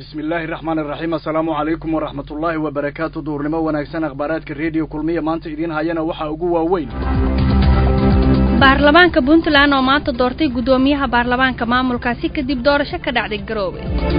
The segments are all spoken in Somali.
bismi illaahi raxmaan iraxiim assalaamu calaykum waraxmatullaahi wabarakaatu duurnimo wanaagsan akhbaaraadka rediyo kulmiya maanta idiin hayana waxaa ugu waaweyn baarlamaanka puntland oo maanta doortay guddoomiyaha baarlamaanka maamulkaasi kadib doorasho ka dhacday garoobe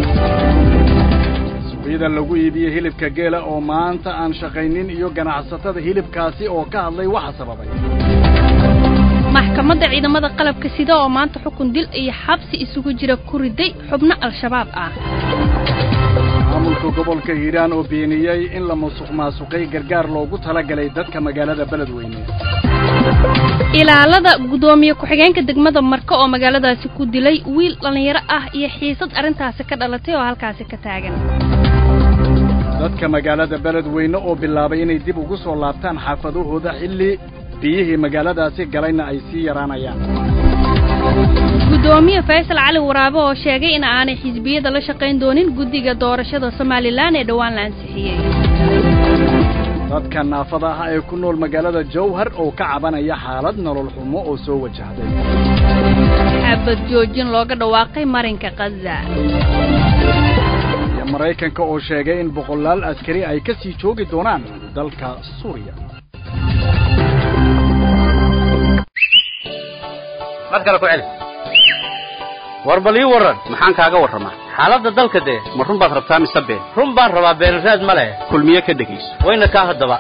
suuqyada lagu iibiyey hilibka geela oo maanta aan shaqaynin iyo ganacsatada hilibkaasi oo ka hadlay waxa sababay maxkamadda ciidamada qalabka sida oo maanta xukun dil iyo xabsi isugu jira ku riday xubno al-shabaab ah maamulka gobolka hiiraan oo beeniyey in la musuq maasuqay gargaar loogu talagalay dadka magaalada beledweyne ilaalada guddoomiye ku-xigeenka degmada marka oo magaaladaasi ku dilay wiil dhallinyaro ah iyo xiisad arrintaasi ka dhalatay oo halkaasi ka taagan dadka magaalada beledweyne oo bilaabay inay dib ugu soo laabtaan xaafadahooda xilli biyihii magaaladaasi galayna ay sii yaraanayaan guddoomiye faysal cali waraabe oo sheegay in aanay xisbiyada la shaqayn doonin guddiga doorashada somalilan ee dhowaan la ansixiyey dadka naafada ah ee ku nool magaalada jowhar oo ka cabanaya xaalad nolol xumo oo soo wajahday xabad joojin looga dhawaaqay marinka khaza iyo maraykanka oo sheegay in boqolaal askari ay ka sii joogi doonaan dalka suuriya mar kale ku celi war bal ii warran maxaan kaaga warramaa xaaladda dalka dee ma run baad rabtaa mise been run baan rabaa beenraad ma leh kulmiye ka dhegayso wayna kaa haddaba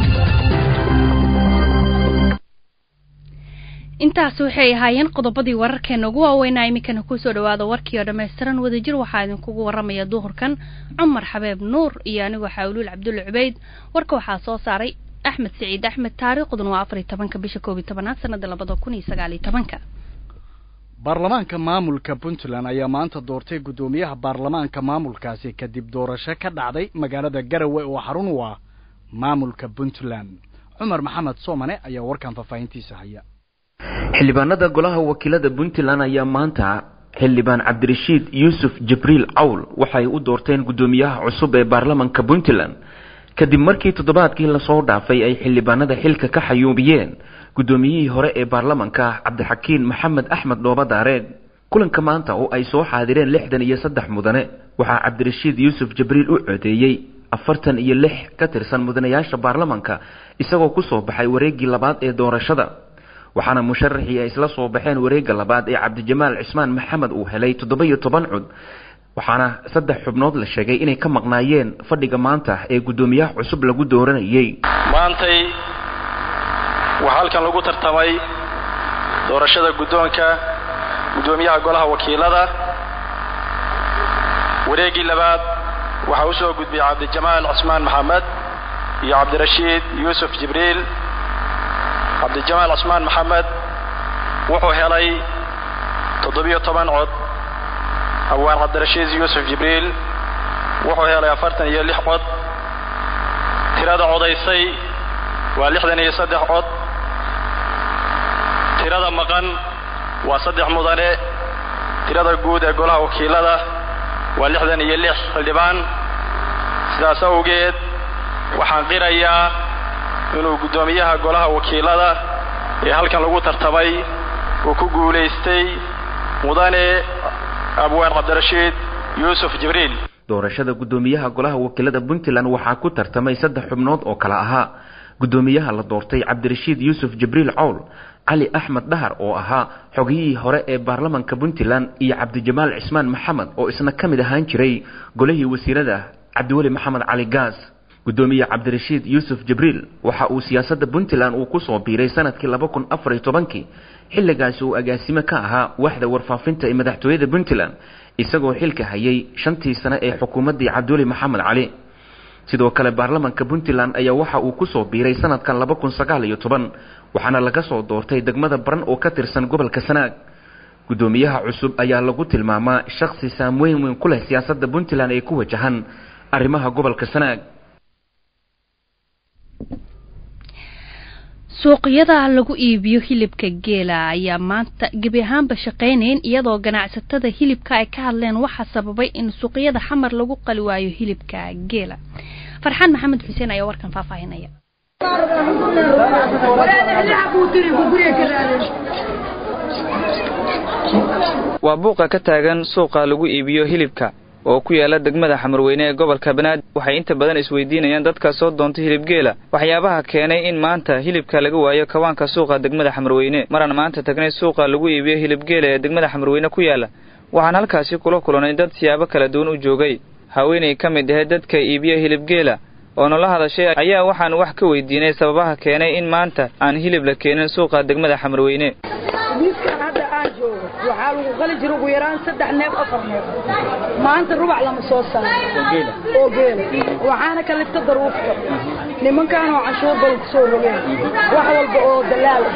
intaas waxay ahaayeen qodobadii wararkeena ugu waaweynaa iminkana kusoo dhawaada warkii oo dhammaystiran wadajir waxaa idinkugu warramaya duhurkan cumar xabeeb nuur iyo anigoo xaawluul cabdulle cubayd warka waxaa soo saaray axmed siciid axmed taariikhduna waa afar iyo tobanka bisha koob iyo tobanaad sanada labada kun iyo sagaal iyo tobanka baarlamaanka maamulka puntland ayaa maanta doortay guddoomiyaha baarlamaanka maamulkaasi kadib doorasho ka dhacday magaalada garawe oo xarun u ah maamulka puntland cumar maxamed soomane ayaa warkan faahfaahintiisa haya xildhibaanada golaha wakiilada puntland ayaa maanta xildhibaan cabdirashiid yuusuf jibriil cawl waxay u doorteen guddoomiyaha cusub ee baarlamanka puntland kadib markii toddobaadkii lasoo dhaafay ay xildhibaanada xilka ka xayuubiyeen guddoomiyihii hore ee baarlamanka cabdixakiin maxamed axmed dhooba daareed kulanka maanta oo ay soo xaadireen lixdan iyo saddex mudane waxaa cabdirashiid yuusuf jibriil u codeeyey afartan iyo lix ka tirsan mudanayaasha baarlamanka isagoo kusoo baxay wareeggii labaad ee doorashada waxaana musharaxii ay isla soo baxeen wareegga labaad ee cabdijamaal cismaan maxamed uu helay toddoba iyo toban cud waxaana saddex xubnood la sheegay inay ka maqnaayeen fadhiga maanta ee guddoomiyaha cusub lagu dooranayay maantay waxaa halkan lagu tartamay doorashada guddoonka guddoomiyaha golaha wakiilada wareeggii labaad waxaa u soo gudbiyey cabdijamaal cismaan maxamed iyo cabdirashiid yuusuf jibriil cabdijamaal cismaan maxamed wuxuu helay toddobiyo toban cod hawaan cabdirashiid yuusuf jibriil wuxuu helay afartan iyo lix cod tirada codaysay waa lixdan iyo saddex cod tirada maqan waa saddex mudane tirada guud ee golaha wakiilada waa lixdan iyo lix xildhibaan sidaas awgeed waxaan qirayaa inuu guddoomiyaha golaha wakiilada ee halkan lagu tartamay uu ku guulaystay mudane abwaan cabdirashiid yuusuf jibriil doorashada guddoomiyaha golaha wakiilada puntland waxaa ku tartamay saddex xubnood oo kale ahaa guddoomiyaha la doortay cabdirashiid yuusuf jibriil cowl cali axmed dhahar oo ahaa xogiyihii hore ee baarlamanka puntland iyo cabdijamaal cismaan maxamed oo isna ka mid ahaan jiray golihii wasiirada cabdiweli maxamed cali gaas guddoomiye cabdirashiid yuusuf jibriil waxa uu siyaasadda puntland uu kusoo biiray sanadkii laba kun afar iyo tobankii xilligaasi uu agaasime ka ahaa waaxda warfaafinta ee madaxtooyada puntland isagoo xilka hayay shantii sane ee xukuumaddii cabdiweli maxamed cali sidoo kale baarlamanka puntland ayaa waxa uu kusoo biiray sanadkan laba kun sagaal iyo toban waxaana laga soo doortay degmada baran oo ka tirsan gobolka sanaag guddoomiyaha cusub ayaa lagu tilmaamaa shakhsi saamweyn weyn ku leh siyaasadda puntland ee ku wajahan arrimaha gobolka sanaag suuqyada lagu iibiyo hilibka geela ayaa maanta gebi ahaanba shaqaynayn iyadoo ganacsatada hilibka ay ka hadleen waxaa sababay in suuqyada xamar lagu qali waayo hilibka geela farxaan maxamed xuseen ayaa warkan faahfaahinaya waa buuqa ka taagan suuqa lagu iibiyo hilibka oo ku yaala degmada xamarweyne ee gobolka banaadir waxay inta badan isweydiinayaan dadka soo doonta hilibgeela waxyaabaha keenay in maanta hilibka laga waayo kawaanka suuqa degmada xamarweyne maraan maanta tagnay suuqa lagu iibiyo hilibgeela ee degmada xamarweyne ku yaala waxaan halkaasi kula kulanay dad siyaabo kala duwan u joogay haweenay ka mid ahayd dadka iibiya hilibgeela oo nala hadashay ayaa waxaan wax ka weydiinay sababaha keenay in maanta aan hilib la keenin suuqa degmada xamarweyne miiskan hadda aan joogo waxaa lagu qali jira ugu yaraan saddex neef afar neef maanta rubac lama soo saaro oo geela waxaana ka lifta daruufta nimankaan oo canshuur badan ku soo rogeen wax walba oo dalaal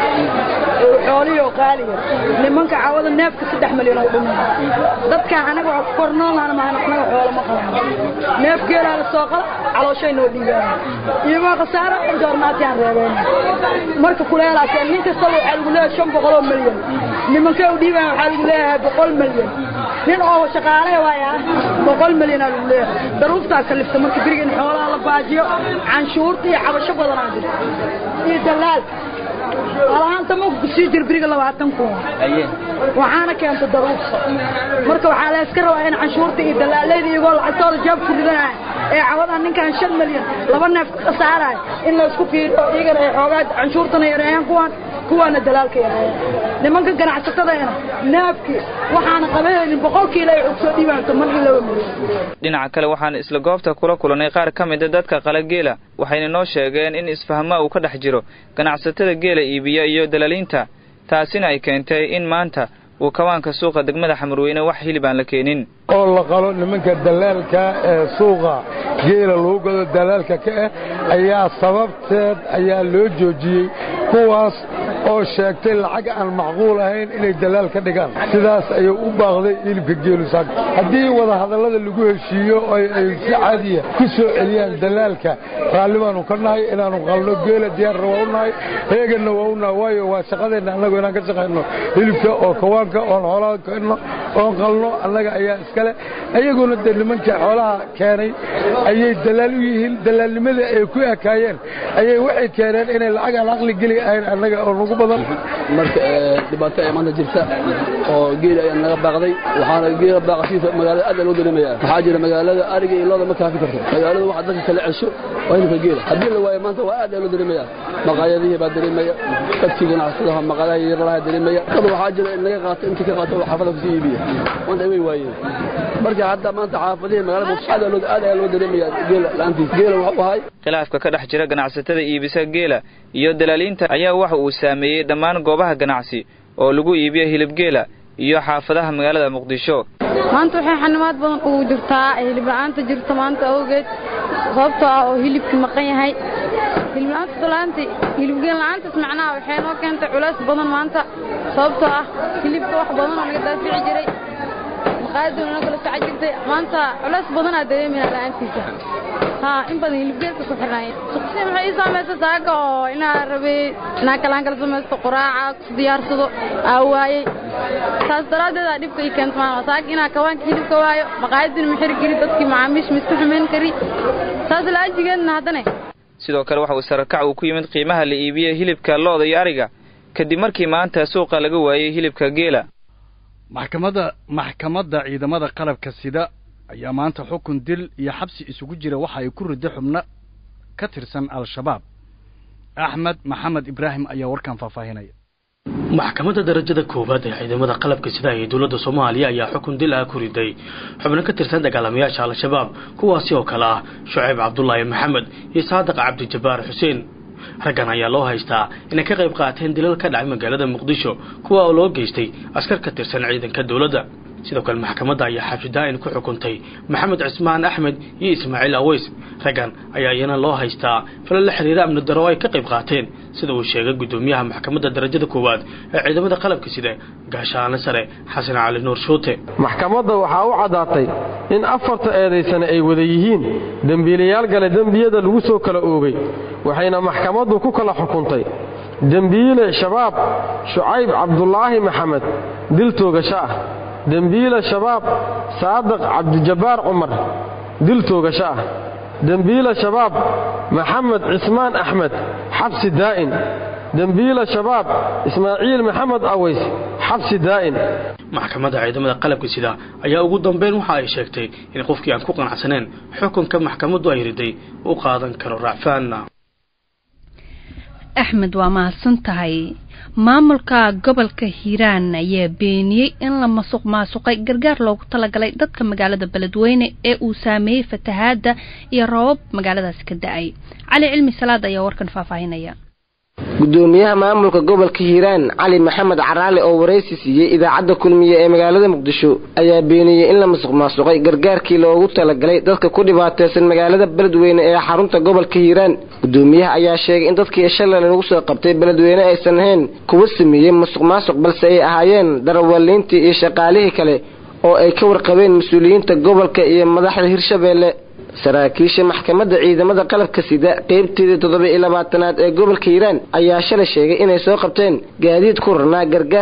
oo xoolihi oo qaaliya nimanka cawada neefka saddex milyan oo dhumin dadkaan anaga waa ku kornoolnaan maahan anaga xoolo ma qaban neef geelaa la soo qala calooshay noo dhiibaan iyagoo khasaara joornaatiyaan reebeen marka kuleelaasee nin kastaba waxaa lagu leeyahay shan boqol oo milyan nimankay u dhiibaan waxaa lagu leeyahay boqol milyan nin oo shaqaale waaya boqol milyanaa lagu leeyahay daruuftaa kalifta marka beriga in xoolaha la baajiyo canshuurta iyo cabasho badanaa jirta iyo dalaal alahaanta ma kusii jir beriga labaatan kun waxaana keenta daruufta marka waxaa la iska rabaa in canshuurta iyo dalaaleyda iyagoo lacagtooda jaab ku ridanaya ee cawadan ninkan shan milyan laba neef ka khasaaraya in la isku fiiriyo iyagana ay xoogaa canshuurtana yareeyaan kuwan kuwaana dalaalka yareeyaan nimanka ganacsatadayna neefkii waxaana qabanaynin boqolkiila ay xog soo dhiibaanto markii laba milyan dhinaca kale waxaan isla goobta kula kulanay qaar ka mida dadka qala geela waxayna noo sheegeen in isfahma uu ka dhex jiro ganacsatada geela iibiya iyo dalaaliinta taasina ay keentay in maanta uu kawaanka suuqa degmada xamarweyne wax hilib aan la keenin oo la qalo nimanka dalaalka ee suuqa geela lagu gado dalaalka ka ah ayaa sababteed ayaa loo joojiyey kuwaas oo sheegtay lacag aan macquul ahayn inay dalaal ka dhigaan sidaas ayuu u baaqday hilibka geelusaag haddii wadahadallada lagu heshiiyo oo ay si caadiya ku soo celiyaan dalaalka raalli baanu ka nahay inaanu qalno geela diyaarna waa u nahay heeganna waa u nahay waayo waa shaqadeenna annagu inaan ka shaqayno hilibka oo kawaanka oon xoolaha keenno oon qalno annaga ayaa iskale ayaguna dee nimankii xoolaha keenay ayay dalaal u yihiin dalaalnimadii ay ku ekaayeen ayay waxay keeneen inay lacag aan aqli geli ahayn annaga oo nagu badan marka dhibaato ay maanta jirta oo geeli ayaa naga baaqday waxaana geela baaqashiisa magaalada aad loo dareemaya waxaa jira magaalada ariga iyo looda ma kaafi karto magaalada waxa dadka kala cesho waa hilibka geela haddii la waayo maanta waa aad loo dareemaya maqaayadihii baa dareemaya dadkii ganacsadaha maqaayadaha yar lahaa dareemaya dad waxaa jira in laga qaato intii ka qaato oo xaafada kusii iibiya maanta way waayeen marka hadda maanta xaafadihii magaalada aad loo aad ayaa loo dareemaya geela la'aantiis geela wuxuu ahay khilaafka ka dhex jira ganacsatada iibisa geela iyo dalaaliinta ayaa waxa uu saameeyey dhammaan goobaha ganacsi oo lagu iibiyo hilibgeela iyo xaafadaha magaalada muqdisho maanta waxay xanimaad badan ugu jirtaa hilib la'aanta jirta maanta awgeed sababtoo ah oo hilibkii maqan yahay hilib la'aanta dalaanta hilibgeen la'aantaas macnaha waxay noo keentay culays badan maanta sababtoo ah hilibka wax badan oo laga daafici jiray maqaayaduna noo kala soco jirtay maanta culays badanaa dareemayna la'aantiisa haa in badan hilibgeedka ku xirnaayeen suqsi maxay ii saamaysa saaga oo inaa rabay inaa kalaan kala samaysto quraaca ku diyaarsado aa waayey taas daraaddeedaa dhibka ii keenta maana saaga inaa kawaanka hilibka waayo maqaayadina ma xiri kari dadkii macaamiisha ma isku xumayn kari taas la'ajigeedna haddane sidoo kale waxa uu sarakac uu ku yimid qiimaha la iibiyey hilibka looda iyo ariga kadib markii maanta suuqa laga waayey hilibka geela maxkamadda maxkamadda ciidamada qalabka sida ayaa maanta xukun dil iyo xabsi isugu jira waxa ay ku ridda xubno ka tirsan al-shabaab axmed maxamed ibraahim ayaa warkan faahfaahinaya maxkamadda darajada koowaad ee ciidamada qalabka sida ee dowladda soomaaliya ayaa xukun dil ah ku riday xubno ka tirsan dagaalamayaasha al-shabaab kuwaasi oo kale ah shucayb cabdulaahi maxamed iyo saadiq cabdijabbaar xuseen raggan ayaa loo haystaa inay ka qayb qaateen dilal ka dhacay magaalada muqdisho kuwa oo loo geystay askar ka tirsan ciidanka dowladda sidoo kale maxkamadda ayaa xabsidaa-in ku xukuntay maxamed cismaan axmed iyo ismaaciil aweys raggan ayaa iyana loo haystaa fala la xiriira amni daro ay ka qayb qaateen sida uu sheegay guddoomiyaha maxkamadda darajada koowaad ee ciidamada qalabka sida gaashaane sare xasan cali nuur shuute maxkamadda waxaa u caddaatay in afarta eedaysane ay wada yihiin dembiilayaal gale dembiyada lagu soo kala oogay waxayna maxkamaddu ku kala xukuntay dembiile shabaab shucayb cabdulaahi maxamed dil toogasho ah dembiile shabaab saadiq cabdijabbaar cumar dil toogasho ah dembiile shabaab maxamed cismaan axmed xabsi daa'in dembiile shabaab ismaaciil maxamed aways xabsi daa'in maxkamadda ciidamada qalabka sida ayaa ugu dambeyn waxa ay sheegtay in qofkii aan ku qanacsaneen xukunka maxkamaddu ay riday u qaadan karo racfaanna axmed waa mahadsan tahay maamulka gobolka hiiraan ayaa beeniyey in la masuq maasuqay gargaar loogu talagalay dadka magaalada beledweyne ee uu saameeyey fatahaada iyo roobab magaaladaasi ka da-ay cali cilmi salaad ayaa warkan faahfaahinaya gudoomiyaha maamulka gobolka hiiraan cali maxamed caraale oo waraysi siiyey idaacadda kulmiye ee magaalada muqdisho ayaa beeniyey in la masuq maasuqay gargaarkii loogu talagalay dadka ku dhibaateysan magaalada beledweyne ee xarunta gobolka hiiraan gudoomiyaha ayaa sheegay in dadkii shalay lagu soo qabtay beledweyne aysan ahayn kuwa sameeyey masuq maasuq balse ay ahaayeen darawaliintii iyo shaqaalihii kale oo ay ka warqabeen mas-uuliyiinta gobolka iyo madaxda hirshabeelle saraakiisha maxkamadda ciidamada qalabka sida qeybteedii toddoba iyo labaatanaad ee gobolka hiiraan ayaa shalay sheegay inay soo qabteen gaadiid ku rarnaa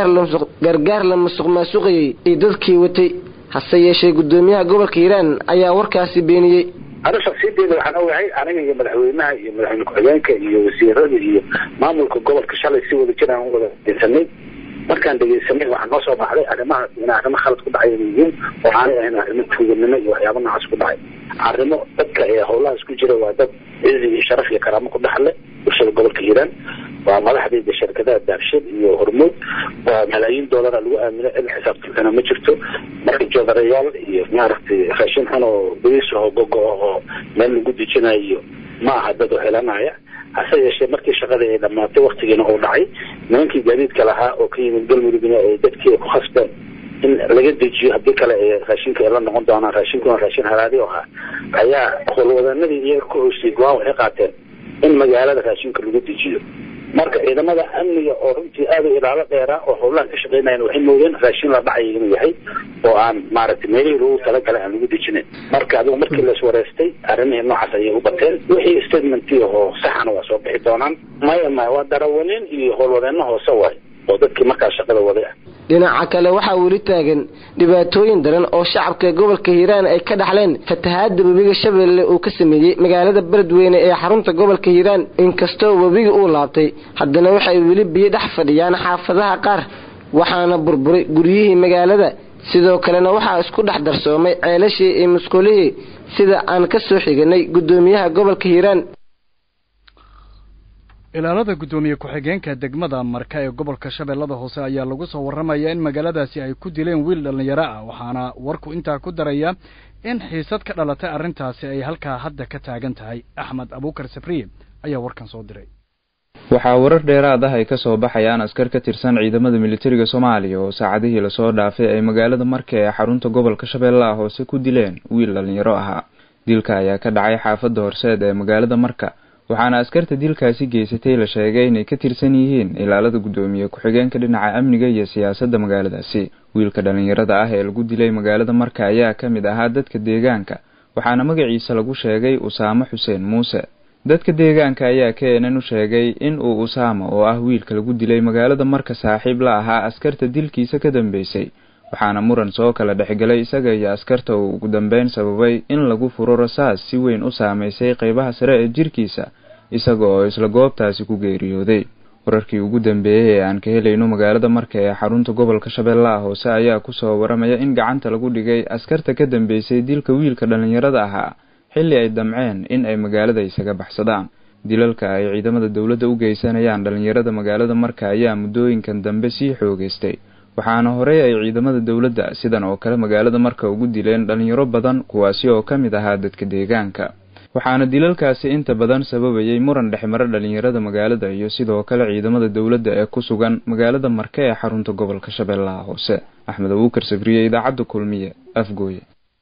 gargaar la musuq maasuqayey iyo dadkii watay hase yeeshee gudoomiyaha gobolka hiiraan ayaa warkaasi beeniyey anu shaksiyadeeda waxaan ogahay aniga iyo madaxweynaha iyo madaxweyne ku-xigeenka iyo wasiirada iyo maamulka gobolka shalay si wada jiraan u wada dhegeysanay markaan dhegeysanay waxaa noo soo baxday arrimahaas in arrimo khalad ku dhacay inay yihiin oo aanay ahayn arrimo tuuganimo iyo waxyaaba noocaas ku dhacay arrimo dadka ee howlahaas ku jira waa dad cizi iyo sharaf iyo karaamo ku dhaxle bulshada gobolka hiiraan waa madaxdayda shirkadaha daabshid iyo hormuud waa malaayiin doolara lagu aamino cid xisaabtankana ma jirto marka joodarayaal iyo maaragtay raashin xun oo bariis oo gogo oo meel lagu dejinayo ma aha dad oo helanaya hase yeeshee markii shaqadii ay dhammaatay waktigiina uu dhacay nimankii gaadiidka lahaa oo ka yimid galmudugna ay dadkii ku khasbeen in laga dejiyo haddii kale ee raashinka ay la noqon doonaan raashinkuna raashin halaadi oo ahaa ayaa howlwadanadii iyaga ku hoosiyey go-aan waxay qaateen in magaalada raashinka lagu dejiyo marka ciidamada amniga oo runtii aada u ilaalo dheeraa oo howlahan ka shaqeynayan waxay moodeen raashin la dhacay inuu yahay oo aan maaragtay meelihii lagu talagalay aan lagu dejinayn marka adigu markii la iswareystay arrimihii noocaas ayay u bateen wixii statementii oo saxana waa soo bixi doonaan maya maya waa darawaliin iyo howlwadeenno hoose waay oo dadkii markaas shaqada waday ah dhinaca kale waxaa weli taagan dhibaatooyin daran oo shacabka gobolka hiiraan ay ka dhaxleen fatahaada webiga shabeelle uu ka sameeyey magaalada beledweyne ee xarunta gobolka hiiraan inkastoo webiga uu laabtay haddana waxay weli biyo dhex fadhiyaan xaafadaha qaar waxaana burburay guryihii magaalada sidoo kalena waxaa isku dhex darsoomay ceelashii iyo musqulihii sida aan ka soo xiganay gudoomiyaha gobolka hiiraan ilaalada guddoomiye ku-xigeenka degmada marka ee gobolka shabeellada hoose ayaa lagu soo warramaya in magaaladaasi ay ku dileen wiil dhallinyaro ah waxaana warku intaa ku daraya in xiisad ka dhalatay arrintaasi ay halkaa hadda ka taagan tahay axmed abuukar sabriye ayaa warkan soo diray waxaa warar dheeraad ah ay ka soo baxayaan askar ka tirsan ciidamada militariga soomaaliya oo saacadihii lasoo dhaafay ay magaalada marka ee xarunta gobolka shabeellaha hoose ku dileen wiil dhallinyaro ahaa dilka ayaa ka dhacay xaafadda horseed ee magaalada marka waxaana askarta dilkaasi geysatay la sheegay inay ka tirsan yihiin ilaalada guddoomiye ku-xigeenka dhinaca amniga iyo siyaasadda magaaladaasi wiilka dhallinyarada ah ee lagu dilay magaalada marka ayaa ka mid ahaa dadka deegaanka waxaana magaciisa lagu sheegay usaamo xuseen muuse dadka deegaanka ayaa keenan u sheegay in uu usaamo oo ah wiilka lagu dilay magaalada marka saaxiib la ahaa askarta dilkiisa ka dambeysay waxaana muran soo kala dhexgalay isaga iyo askarta uu ugu dambeyn sababay in lagu furo rasaas si weyn u saameysay qeybaha sare ee jirkiisa isaga oo isla goobtaasi ku geeriyooday wararkii ugu dambeeyey ee aan ka helayno magaalada marka ee xarunta gobolka shabeellaha hoose ayaa kusoo waramaya in gacanta lagu dhigay askarta ka dambeysay dilka wiilka dhallinyarada ahaa xilli ay damceen in ay magaalada isaga baxsadaan dilalka ay ciidamada dowladda u geysanayaan dhallinyarada magaalada marka ayaa muddooyinkan dambe sii xoogeystay waxaana horey ay ciidamada dowladda sidan oo kale magaalada marka ugu dileen dhallinyaro badan kuwaasi oo ka mid ahaa dadka deegaanka waxaana dilalkaasi inta badan sababayay muran dhexmaro dhallinyarada magaalada iyo sidoo kale ciidamada dowladda ee ku sugan magaalada marke ee xarunta gobolka shabeellaha hoose axmed abuukar sabriye idaacadda kulmiye afgooye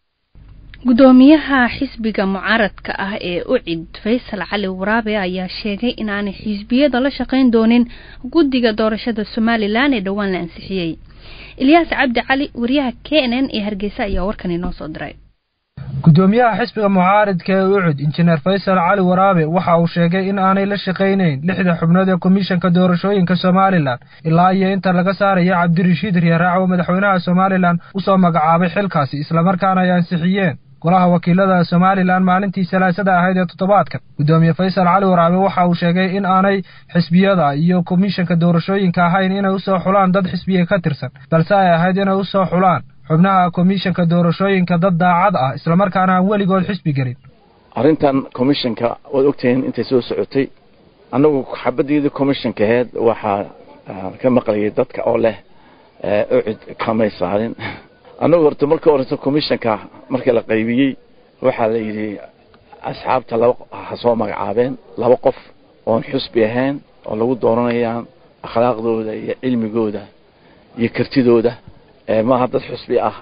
gudoomiyaha xisbiga mucaaradka ah ee ucid faysal cali waraabe ayaa sheegay inaanay xisbiyada la shaqayn doonin guddiga doorashada somalilan ee dhowaan la ansixiyey ilyaas cabdi cali wariyaha k n n ee hargeysa ayaa warkan inoo soo diray gudoomiyaha xisbiga mucaaridka ee ucud injineer faysal cali waraabe waxa uu sheegay in aanay la shaqaynayn lixda xubnood ee komishanka doorashooyinka somalilan ilaa iyo inta laga saaraya cabdirashiid riyaraac oo madaxweynaha somalilan usoo magacaabay xilkaasi islamarkaana ay ansixiyeen golaha wakiilada somalilan maalintii salaasada ahayd ee toddobaadkan guddoomiye faysal cali waraabe waxa uu sheegay in aanay xisbiyada iyo komishanka doorashooyinka ahayn inay usoo xulaan dad xisbiya ka tirsan balse ay ahayd inay usoo xulaan xubnaha komishanka doorashooyinka dad daacad ah islamarkaana aan weligood xisbi gelin arrintan commissionka waad ogtihiin intay soo socotay annagu xabadeedii commissionka aheyd waxaa ka maqlayay dadka oo leh ucid kamay saarin annagu horta marka horeysa commissionka markii la qaybiyey waxaa la yidhi asxaabta laba ha soo magacaabeen laba qof oon xusbi ahayn oo lagu dooranayaan akhlaaqdooda iyo cilmigooda iyo kartidooda maaha dad xusbi ah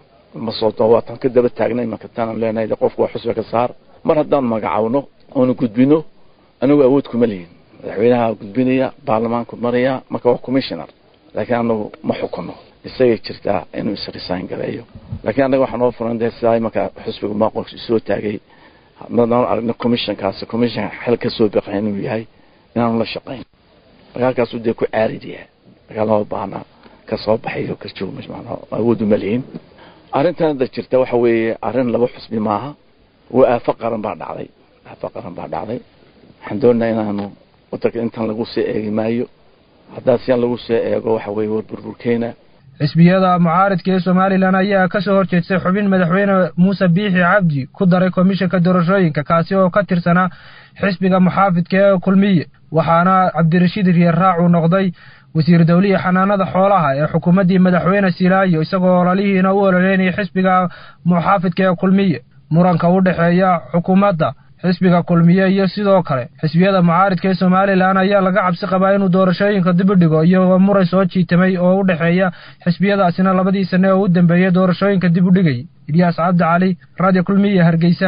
masoo waatan ka daba taagnay imanka taanaan leenahay qofku waa xusbi ka saar mar haddaan magacawno oonu gudbino anigu awood kuma lihin madaxweynaha gudbinaya baarlamaanku maraya marka waa commissioner laakiin anagu ma xukuno isagay jirtaa inuu isresign gareeyo laakiin annaga waxaa noo furan dee sidaa imanka xusbiga maaqof soo taagay hadaan aragno commissionkaasi commission xel ka soo baqay inuu yahay inaanu la shaqayn dagaalkaasu dee ku caarid yahay dagaal lama baahna ka soo baxayo ka joog awood uma lihin arrintan hadda jirta waxa weeye arrin laba xusbi maaha waa aafo qaran baa dhacday aafo qaran baa dhacday waxaan doonayaa inaanu wadanka intan lagu soo eegi maayo haddaa sian lagu soo eego waxa weeye war burburkeena xisbiyada mucaaridka ee somalilan ayaa ka soo horjeestay xubin madaxweyne muuse biixi cabdi ku daray komishanka doorashooyinka kaasi oo ka tirsanaa xisbiga muxaafidka ee kulmiye waxaana cabdirashiid riyarraac uu noqday wasiir dawlihi xanaanada xoolaha ee xukuumaddii madaxweyne silaayo isagoo ololihiina u ololeynaya xisbiga muxaafidka ee kulmiye muranka u dhexeeya xukuumadda xisbiga kulmiye iyo sidoo kale xisbiyada mucaaridka ee somalilan ayaa laga cabsi qabaa inuu doorashooyinka dib u dhigo iyagoo muray soo jiitamay oo u dhexeeya xisbiyadaasina labadii sane oo u dambeeyay doorashooyinka dib u dhigay ilyaas cabdi cali radio kulmiye hargeysa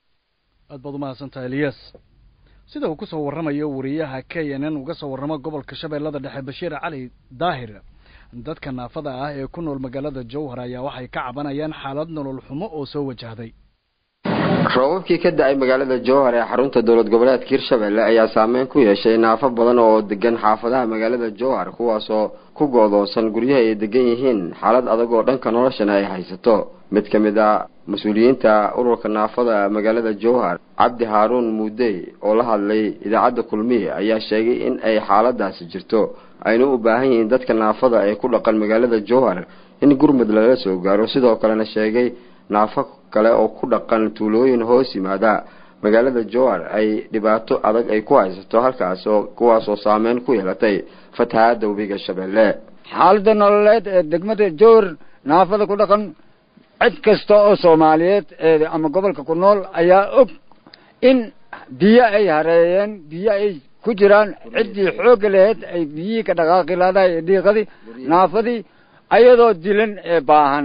aad baad umahadsantahay ilyas sida uu kusoo warramayo wariyaha k n n uga soo warramo gobolka shabeellada dhexe bashiir cali daahir dadka naafada ah ee ku nool magaalada jowhar ayaa waxay ka cabanayaan xaalad nolol xumo oo soo wajahday roobabkii ka da-ay magaalada jowhar ee xarunta dowlad goboleedka hirshabelle ayaa saameyn ku yeeshay naafo badan oo degan xaafadaha magaalada jowhar kuwaasoo ku go-doonsan guryaha ay degan yihiin xaalad adag oo dhanka noloshana ay haysato mid ka mid a mas-uuliyiinta ururka naafada magaalada jowhar cabdi haaruun muudey oo la hadlay idaacadda kulmiye ayaa sheegay in ay xaaladaasi jirto ayna u baahan yihiin dadka naafada ee ku dhaqan magaalada jowhar in gurmud lala soo gaaro sidoo kalena sheegay naafo kale oo ku dhaqan tuulooyin hoos yimaada magaalada jowhar ay dhibaato adag ay ku haysato halkaas oo kuwaasoo saameyn ku yeelatay fatahaada webiga shabeelle xaalada nololeed ee degmada jowhar naafada ku dhaqan cid kasta oo soomaaliyeed ee ama gobolka ku nool ayaa og in biyo ay hareeyeen biyo ay ku jiraan ciddii xoogga laheyd ay biyihii ka dhaqaaqi laadahay ee dhiiqadii naafadii ayadoo dilan ee baahan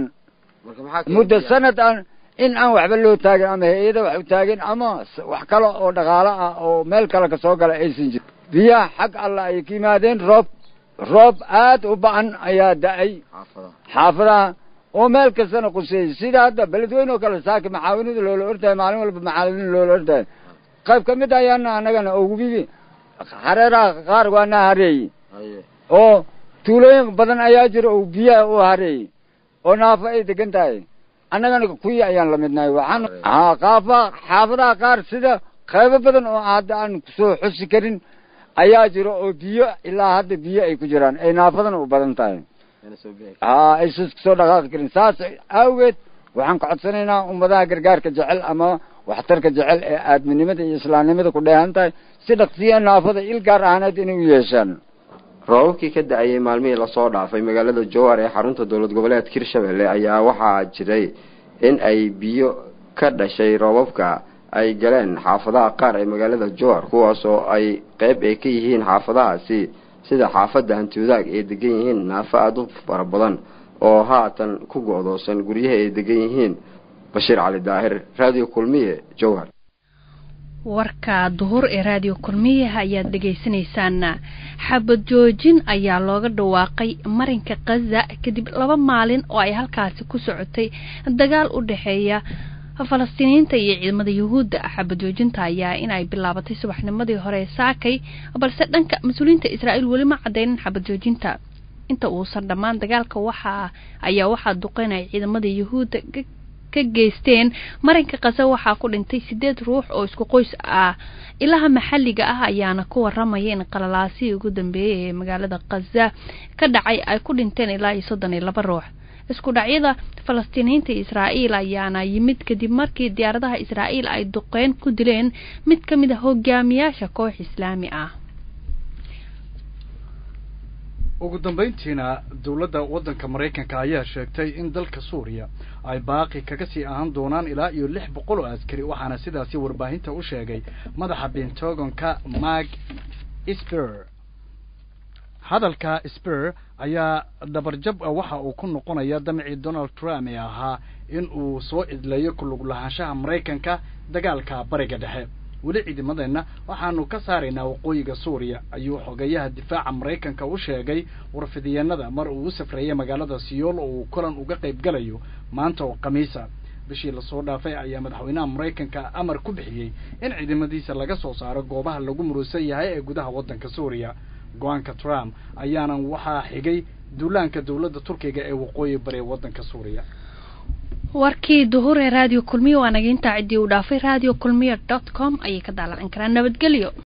muddo sanad aan in aan waxba loo taagin ama hay-ada wax u taagin ama wax kale oo dhaqaalo ah oo meel kale kasoo gala aysan jirin biyaha xag alla ay ka yimaadeen roob roob aad u ba-an ayaa da-ay xaafadaha oo meel kastana quseeyey sida hadda beledweyne oo kale saaki maxaawinada loola ordahay maalin walba maxaawinada loola ordahay qayb ka mid ayaana anagana ogubigi hareeraha qaar waana hareeyey oo tuulooyin badan ayaa jira oo biyaha u hareeyey oo naafo ay degan tahay annagana kuwii ayaan la midnahay waxaan haa qaafa xaafadaha qaar sida qaybo badan oo hadda aan kusoo xusi karin ayaa jira oo biyo ilaa hadda biyo ay ku jiraan ay naafadana u badan tahay haa aysan kusoo dhaqaaqi karin saas awgeed waxaan ka codsanaynaa ummadaha gargaarka jecel ama waxtarka jecel ee aadminimada iyo islaamnimada ku dheehan tahay si dhaqsiya naafada il gaar ahaaneed inay u yeeshaan roobabkii ka da-ayay maalmihii lasoo dhaafay magaalada jowhar ee xarunta dowlad goboleedka hirshabelle ayaa waxaa jiray in ay biyo ka dhashay roobabka ay galeen xaafadaha qaar ee magaalada jowhar kuwaasoo ay qeyb ay ka yihiin xaafadahaasi sida xaafadda hantiwadaag ay degan yihiin naafo aada u fara badan oo haatan ku go-doosan guryaha ay degan yihiin bashiir cali daahir radio kulmiye jowhar warka duhur ee raadiyo kulmiyaha ayaad dhagaysanaysaan xabad joojin ayaa looga dhawaaqay marinka khaza kadib laba maalin oo ay halkaasi ku socotay dagaal u dhexeeya falastiiniyiinta iyo ciidamada yuhuudda xabad joojinta ayaa in ay bilaabatay subaxnimadii hore saakay balse dhanka mas-uuliyiinta israa'iil weli ma cadeynin xabad joojinta inta uusan dhammaan dagaalka waxaa ayaa waxaa duqeynaya ciidamada yuhuudda ka geysteen marinka khaza waxaa ku dhintay sideed ruux oo isku qoys ah ilaha maxalliga ah ayaana ku waramaya in qalalaasihii ugu dambeeyay ee magaalada khaza ka dhacay ay ku dhinteen ilaa iyo soddon iyo laba ruux isku dhacyada falastiiniyiinta israa'iil ayaana yimid kadib markii diyaaradaha israa'iil ay duqeyn ku dileen mid ka mid a hogaamiyaasha koox islaami ah ugu dambeyntiina dowladda waddanka maraykanka ayaa sheegtay in dalka suuriya ay baaqi kaga sii ahaan doonaan ilaa iyo lix boqol oo askari waxaana sidaasi warbaahinta u sheegay madaxa pentagonka mark sper hadalka sper ayaa dhabarjab waxa uu ku noqonaya damcii donald trump ee ahaa in uu soo idleeyo kulug lahaanshaha maraykanka dagaalka bariga dhexe weli ciidamadeenna waxaanu ka saaraynaa waqooyiga suuriya ayuu xogeyaha difaaca maraykanka u sheegay warfidiyeenada mar uu u safreeyay magaalada siyool oo uu kulan uga qayb galayo maanta oo khamiisa bishii lasoo dhaafay ayaa madaxweynaha maraykanka amar ku bixiyey in ciidamadiisa laga soo saaro goobaha lagu murusan yahay ee gudaha waddanka suuriya go-aanka trump ayaanan waxaa xigay duulaanka dowladda turkiga ee waqooyi bari waddanka suuriya warkii duhur ee raadiyo kulmiyo waa naga intaa ciddii uu dhaafay radio kulmiyo dot com ayay ka daalan karaan nabadgelyo